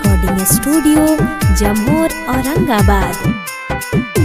recording studio जमोर Aurangabad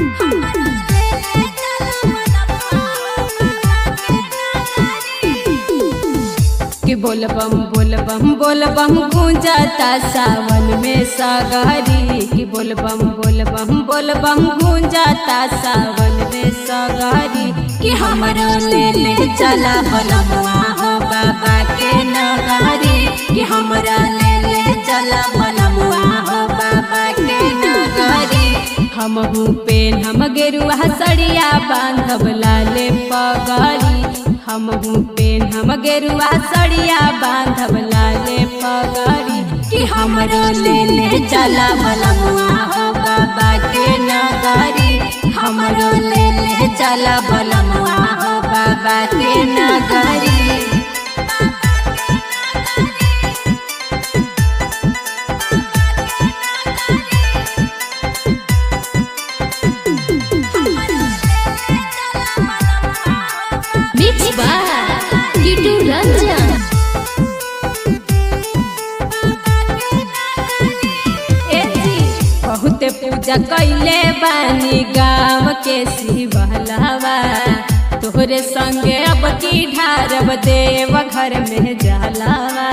कि बोल बम बोल बम बोल बम गूंजाता सावन में सागरी कि बोल बम बोल बम बोल बम गूंजाता सावन में सागरी कि हमरो ले ले चला बलमुआ हो बाबा के नगरी कि हमरा ले ले चला बलमुआ हो बाबा के नगरी हम पेन हम गेरुआ सड़िया बांधब लाले पगड़ी हम पेन हम गेरुआ सड़िया बांधब लाले पगड़ी कि हमरो ले ले चला बलमुआ हो बाबा के नगरी हमरो ले ले चला बलमुआ हो बाबा के नगरी मिक्स बाय कीटू रंजन ए जी, बहुत पूजा कैले बानी गाँव के शिवहलावा तोहरे संगे अब की ढारब देव घर में जलावा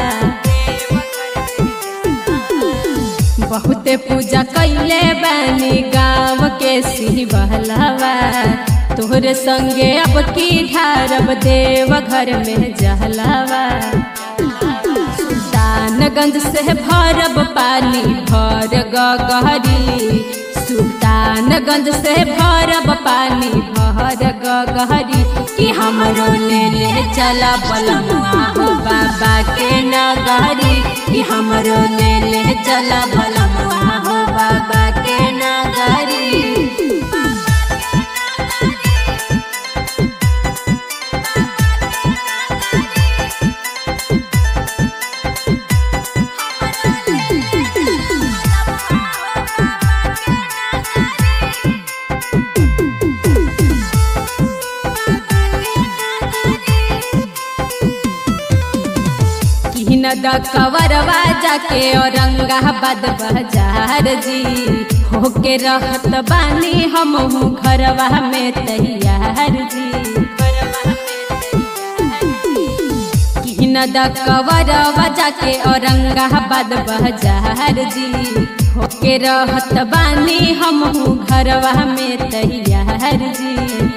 बहुत पूजा कैले बानी गाँव के शिवहलावा तोहरे संगे अब की ढारब देव घर में जलावा सुल्तानगंज से भरब पानी भर गहरी सुल्तानगंज से भरब पानी भर गहरी कि हमरो ले ले चला बलमुआ हो बाबा के नगरी कि हमरो ले ले चला बलमुआ हो बाबा के नगरी किन द कवरवा जाके औरंगाबाद बाजार जी होके रहत बानी हम घरवा में तैयार जी किन द कवरवा जाके औरंगाबाद बाजार जी होके रहत बानी हम घरवा में तैयार जी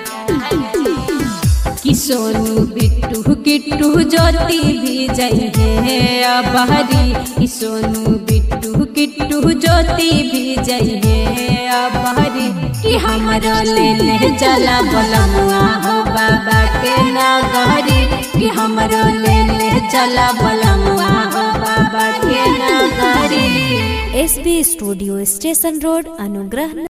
कि सोनू बिट्टू किट्टू ज्योति भी जइहे अबहरी कि सोनू बिट्टू किट्टू ज्योति भी जइहे अबहरी कि हमरो ले ले चला बलमुआ हो बाबा के नगरी कि हमरो ले ले चला बलमुआ हो बाबा के नगरी एसबी स्टूडियो स्टेशन रोड अनुग्रह